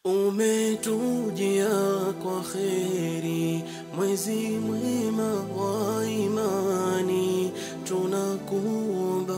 umetujia kwa kheri, mwezi mwema wa imani, tunakuomba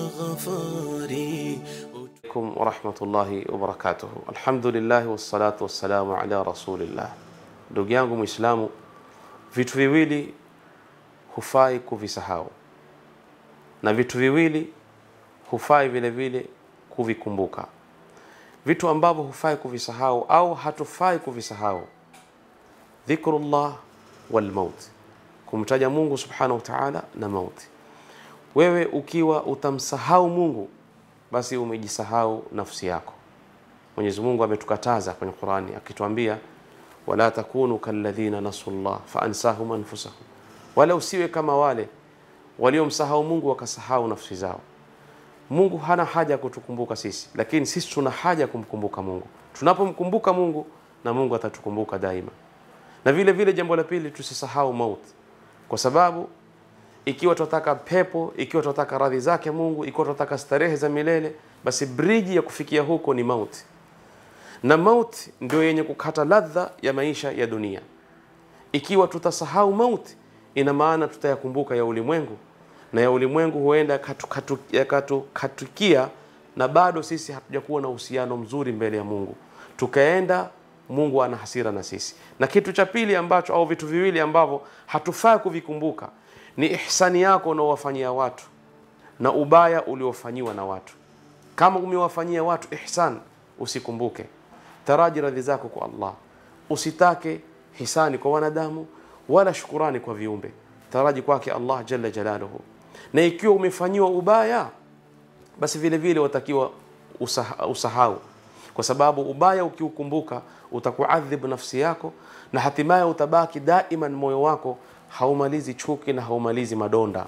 ghafari عليكم ورحمة الله وبركاته الحمد لله والصلاة والسلام على رسول الله ndugu yangu mwislamu vitu viwili hufai kuvisahau na vitu viwili hufai vile vile kuvikumbuka vitu ambavyo hufai kuvisahau au hatufai kuvisahau dhikrullah walmaut kumtaja mungu subhanahu wa taala na mauti wewe ukiwa utamsahau mungu basi umejisahau nafsi yako mwenyezi mungu ametukataza kwenye qurani akituambia wala takunu kalladhina nasu llah faansahum anfusahum wala usiwe kama wale waliomsahau mungu wakasahau nafsi zao mungu hana haja ya kutukumbuka sisi lakini sisi tuna haja ya kumkumbuka mungu tunapomkumbuka mungu na mungu atatukumbuka daima na vile vile jambo la pili tusisahau mauti kwa sababu ikiwa tunataka pepo ikiwa tunataka radhi zake mungu ikiwa tunataka starehe za milele basi briji ya kufikia huko ni mauti na mauti ndio yenye kukata ladha ya maisha ya dunia ikiwa tutasahau mauti ina maana tutayakumbuka ya ulimwengu na ya ulimwengu huenda yakatukatikia katu, katu, na bado sisi hatujakuwa na uhusiano mzuri mbele ya mungu tukaenda mungu ana hasira na sisi na kitu cha pili ambacho au vitu viwili ambavyo hatufai kuvikumbuka ni ihsani yako unaowafanyia watu na ubaya uliofanyiwa na watu kama umewafanyia watu ihsan usikumbuke taraji radhi zako kwa allah usitake hisani kwa wanadamu wala shukurani kwa viumbe taraji kwake allah jalla jalaluhu na ikiwa umefanyiwa ubaya basi vile vile watakiwa usaha, usahau kwa sababu ubaya ukiukumbuka utakuadhibu nafsi yako na hatimaye utabaki daiman moyo wako haumalizi chuki na haumalizi madonda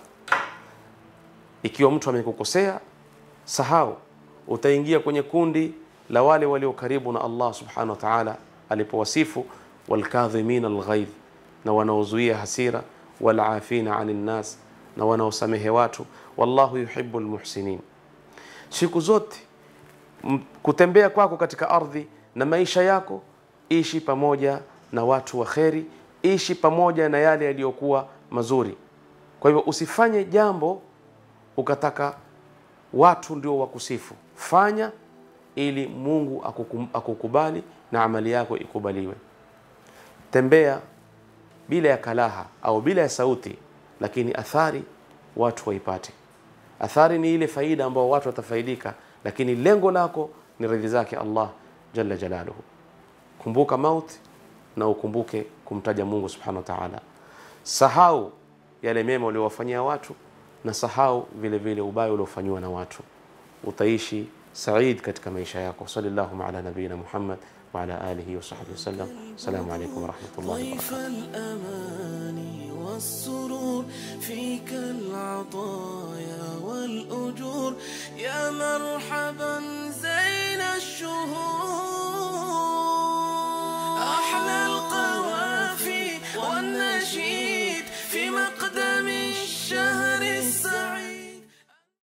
ikiwa mtu amekukosea sahau utaingia kwenye kundi la wale walio karibu na allah subhanahu wa taala alipowasifu walkadhimina alghaidh na wanaozuia hasira walafina ani nnas na wanaosamehe watu wallahu yuhibu lmuhsinin siku zote kutembea kwako katika ardhi na maisha yako ishi pamoja na watu wa kheri ishi pamoja na yale yaliyokuwa mazuri kwa hivyo usifanye jambo ukataka watu ndio wakusifu fanya ili mungu akukum, akukubali na amali yako ikubaliwe tembea bila ya kalaha au bila ya sauti lakini athari watu waipate athari ni ile faida ambayo watu watafaidika lakini lengo lako ni radhi zake allah jalla jalaluhu kumbuka mauti na ukumbuke kumtaja mungu subhanahu wa taala sahau yale mema uliowafanyia watu na sahau vile vile ubaya uliofanyiwa na watu utaishi said katika maisha yako sallallahu ala nabiyina muhammad وعلى آله وصحبه وسلم السلام عليكم ورحمة الله وبركاته